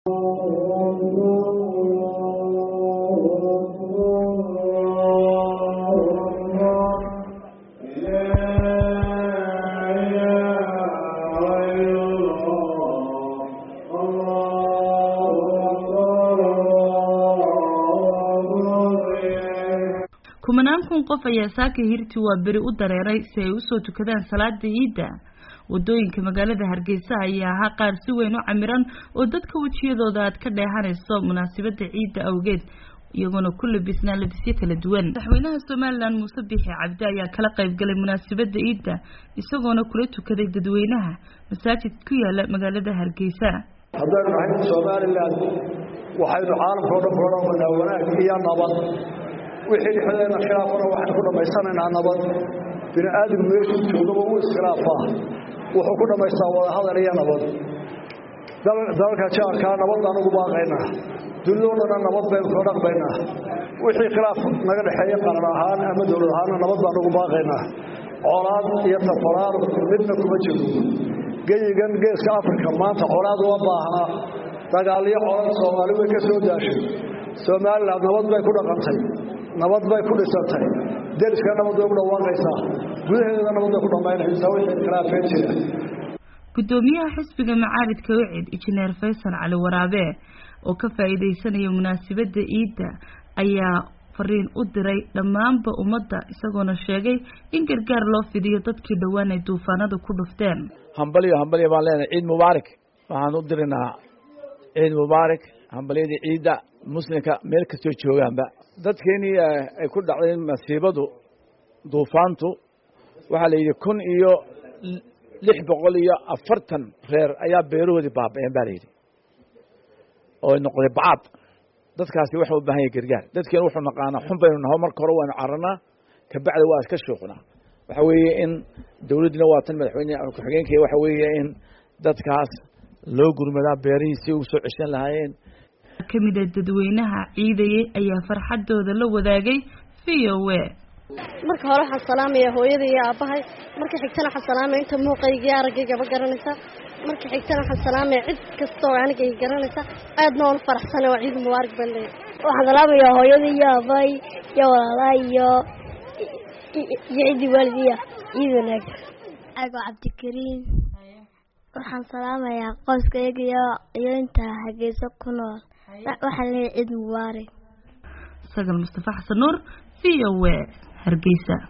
kumanaan kun qof ayaa saaka hirti waa beri u dareeray si ay usoo tukadaan salaada ciidda wadooyinka magaalada hargeysa ayaa ahaa qaar si weyn u camiran oo dadka wejiyadooda aad ka dheehanayso munaasabada ciidda awgeed iyagoona ku labisnaa labisyo kala duwan madaxweynaha somalilan muuse biixi cabdi ayaa kala qayb galay munaasabada ciidda isagoona kula tukaday dadweynaha masaajid ku yaala magaalada hargeysa haddaynu nahay somalilan waxaynu caalamka o dhan ku odhanaynaa wanaag iyo nabad wixii dhexdeena khilaafana waxaynu ku dhammaysanaynaa nabad bini aadam meeshuu joogaba u iskhilaafaa wuxuu ku dhammaystaa wadahadal iyo nabad dalalka jaarkaa nabad baan ugu baaqaynaa dunidao dhanna nabad baynu soo dhaqmaynaa wixii khilaaf naga dhexeeya qaran ahaan ama dowlad ahaanna nabad baan ugu baaqaynaa colaad iyo tafaraar midna kuma jiro geyigan geeska afrika maanta colaad uma baahna dagaalyo colad soomaali way ka soo daashay somalilan nabad bay ku dhaqantay nabad bay ku dhisantay deriska nabad bay ku dhawaaqaysaa gudaheedana nabad bay ku dhammaynaysaa wixii khilaafeen jira gudoomiyaha xisbiga macaaridka wicid injineer faysal cali waraabe oo ka faa'iidaysanaya munaasabada ciidda ayaa fariin u diray dhammaanba ummadda isagoona sheegay in gargaar loo fidiyo dadkii dhowaan ay duufaanada ku dhufteen hambalyo hambalyo baan leenahay ciid mubaarak waxaan u dirinahaa ciid mubaarak hambalyadii ciidda muslimka meel kastoo joogaanba dadkeenii ay ku dhacday masiibadu duufaantu waxaa la yidhi kun iyo lix boqol iyo afartan reer ayaa beerahoodii baaba-een ba la yidhi oo noqday bacaad dadkaasi waxa u baahan yahy gargaar dadkeenu wuxuu naqaanaa xun baynu naho marka hore waanu cararnaa kabacdi waa iska shuuqnaa waxa weeye in dowladdina waa tan madaxweyne ku-xigeenka waxa weeye in dadkaas loo gurmadaa beerihii si u soo ceshan lahaayeen kamid a dadweynaha ciidayay ayaa farxadooda la wadaagay v o a marka hore waxaan salaamaya hooyada iyo aabbahay marka xigtana waxaan salaamaya inta muuqaygii araggayga garanaysa marka xigtana waxaan salaamaya cid kastoo anigay garanaysa aadna waan u faraxsana waa ciid mubaarak baan leeyahay waxaan salaamaya hooyada iyo aabbahay iyo walaalaha iyo iyo ciddii waalidiya ciid wanaagsan ago cabdikariim waxaan salaamayaa qoyskayga iyo iyo inta hargeysa ku nool waxaan leeyahay ciid mubaarak sagal mustafa xasan nuur v o a hargeysa